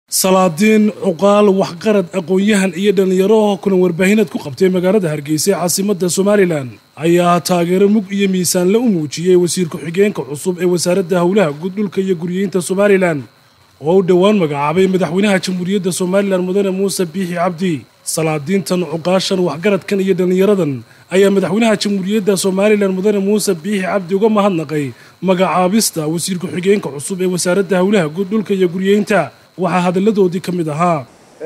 salaadiin cuqaal waxqarad aqoon-yahan iyo dhallinyaro kulan warbaahineed ku qabtay magaalada hargeysa ee caasimadda somalilan ayaa taageero mug iyo miisaanle u muujiyey wasiir ku-xigeenka cusub ee wasaaradda howlaha guud dhulka iyo guriyeynta somalilan oo u dhowaan magacaabay madaxweynaha jamhuuriyadda somalilan mudane muuse biixi cabdi salaadiintan cuqaashan waxgaradkan iyo dhallinyaradan ayaa madaxweynaha jamhuuriyadda somalilan mudane muuse biixi cabdi uga mahadnaqay magacaabista wasiir ku-xigeenka cusub ee wasaaradda howlaha guud dhulka iyo guriyeynta waxaa hadalladoodii ka mid ahaa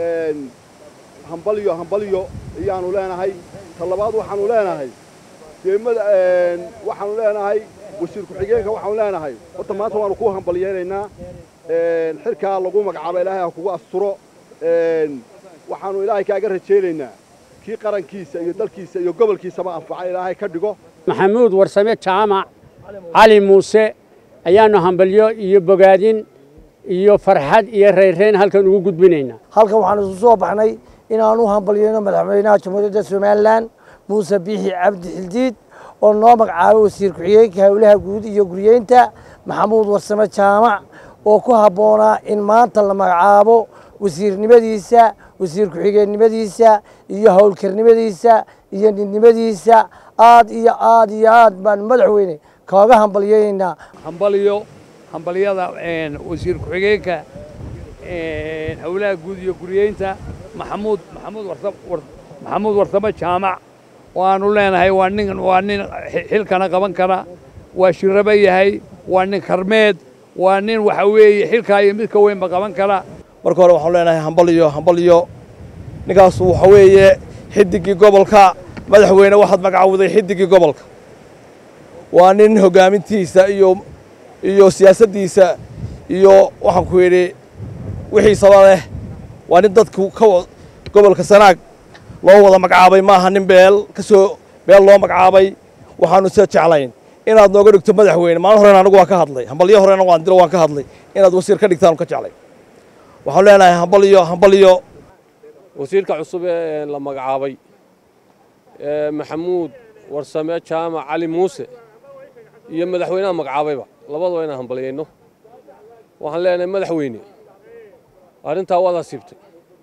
hambalyo hambalyo ayaanu leenahay ta labaad waxaanu leenahay deemada waxaanu leenahay wasiir ku-xigeenka waxaanu leenahay horta maanta waanu ku hambalyeynaynaa xilkaa lagu magacaabo ilaahay ha kugu asturo waxaanu ilaahay kaaga rajaynaynaa kii qarankiisa iyo dalkiisa iyo gobolkiisaba anfaca ilaahay ka dhigo maxamuud warsame jaamac cali muuse ayaannu hambalyo iyo bogaadin iyo farxad iyo rayreen halkan ugu gudbinaynaa halkan waxaanu isu soo baxnay inaanu hambalyeyno madaxweynaha jamhuuriyadda somalilan muuse biixi cabdi xildiid oo noo magacaabay wasiir ku-xigeenka howlaha guud iyo guriyeynta maxamuud warsame jaamac oo ku habboonaa in maanta la magacaabo wasiirnimadiisa wasiir ku-xigeennimadiisa iyo howlkarnimadiisa iyo nidnimadiisa aad iyo aad iyo aad baan madaxweyne kaaga hambalyeynaynaa hambalyo hambalyada wasiir ku-xigeenka howlaha guud iyo guriyeynta maxamuud maxamuud maxamuud warsame jaamac waanu leenahay waa nin waa nin xilkana qaban kara waa shirabo yahay waa nin karmeed waa nin waxa weeye xilkaa iyo midka weynba qaban kara marka hore waxaanu leenahay hambalyo hambalyo ninkaasu waxa weeye xidigii gobolka madaxweyne waxaad magacawday xidigii gobolka waa nin hoggaamintiisa iyo iyo siyaasaddiisa iyo waxaan ku yidhi wixiisaba leh waa nin dadku ka gobolka sanaag loo wada magacaabay maaha nin beel ka soo beel loo magacaabay waxaanu sida jeclayn inaad nooga dhigto madaxweyne maalin horena anagu waan ka hadlay hambalyo horena waan dilo waan ka hadlay inaad wasiir ka dhigtaanu ka jeclay waxaanu leenahay hambalyo hambalyo wasiirka cusub ee la magacaabay maxamuud warsame jaamac cali muuse iyo madaxweynaha magacaabayba labadaba inaan hambalyayno waxaan leenahay madaxweyne arrintaa waad hasiibtay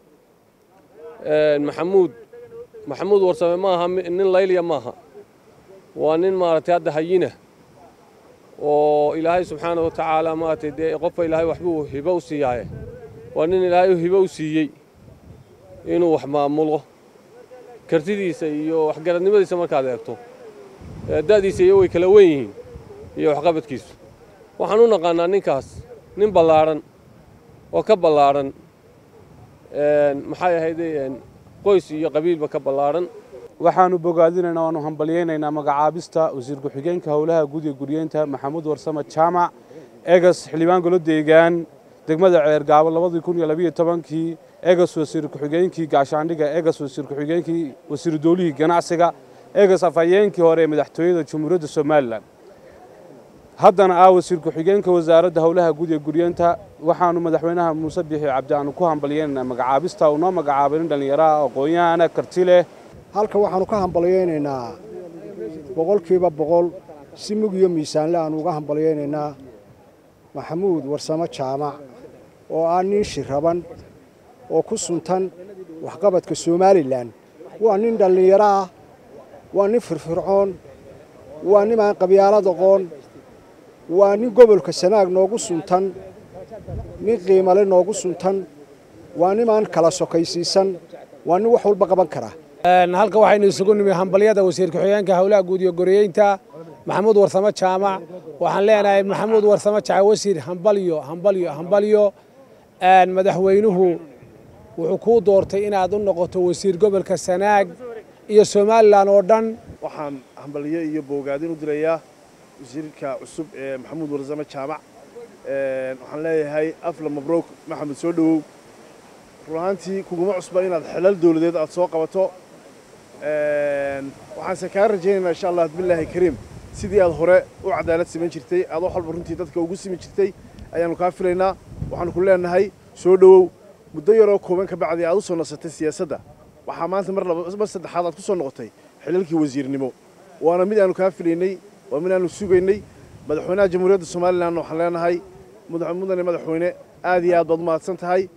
maxamuud maxamuud warsame maaha nin layliya maaha waa nin maaragtay hadda hayina oo ilaahay subxaana wa tacaala maaragtay dee qofka ilaahay waxbuu hibo u siiyaaye waa nin ilaahay hibo u siiyey inuu wax maamulo kartidiisa iyo waxgaradnimadiisa markaad eegto da'diisa iyo way kala wen yihiin iyo waxqabadkiisu waxaan u naqaannaa ninkaas nin ballaadhan oo ka ballaadhan maxay ahayde qoys iyo qabiilba ka ballaadhan waxaannu bogaadinaynaa waannu hambalyaynaynaa magacaabista wasiir ku-xigeenka howlaha guud iyo guriyeynta maxamuud warsame jaamac egas xildhibaan golo deegaan degmada ceergaabo labadii kun iyo labiyo tobankii egas wasiir ku-xigeenkii gaashaandhiga egas wasiir ku-xigeenkii wasiiru doolihii ganacsiga egas afhayeenkii hore ee madaxtooyada jamhuuriyadda somalilan haddana ah wasiir ku-xigeenka wasaaradda howlaha guud ee guryeenta waxaannu madaxweynaha muuse biixi cabdi aanu ku hambalyaynaynaa magacaabista uu noo magacaabay nin dhallinyaraha aqoon-yahana karti leh halkan waxaannu ka hambalyaynaynaa boqolkiiba boqol si mug iyo miisaanle aannu uga hambalyaynaynaa maxamuud warsamo jaamac oo ah nin shiraban oo ku suntan waxqabadka somalilan waa nin dhallinyaro ah waa nin firfircoon waa nin aan qabyaalad aqoon waa nin gobolka sanaag noogu suntan nin qiimale noogu suntan waa nin aan kala sokaysiisan waa nin wax walba qaban kara halka waxaynu isugu nimi hambalyada wasiir ku-xigeenka howlaha guud iyo goriyeynta maxamuud warsame jaamac waxaan leenahay maxamuud warsame jaamac wasiir hambalyo hambalyo hambalyo madaxweynuhu wuxuu kuu doortay inaad u noqoto wasiir gobolka sanaag iyo somalilan oo dhan waxaan hambalyo iyo boogaadin u dirayaa wasiirka cusub ee maxamuud warsame jaamac waxaan leeyahay afla mabruuk maxamed soo dhowow run ahaantii kuguma cusba inaad xelal dowladeed aad soo qabato waxaanse kaa rajaynaynaa insha allah bismillaahi kariim sidii aad hore u cadaalad samayn jirtay aad wax walba runtii dadka ugu simi jirtay ayaannu kaa filaynaa waxaannu ku leenahay soo dhowow muddo yaroo kooban ka bacdii aad u soo nasatay siyaasadda waxaa maanta mar mar saddexaad aad ku soo noqotay xilalkii wasiirnimo waana mid aanu kaa filaynay waa mid aanu sugaynay madaxweynaha jamhuuriyadda somalilan waxaan leenahay mudane madaxweyne aad iyo aad baad u mahadsan tahay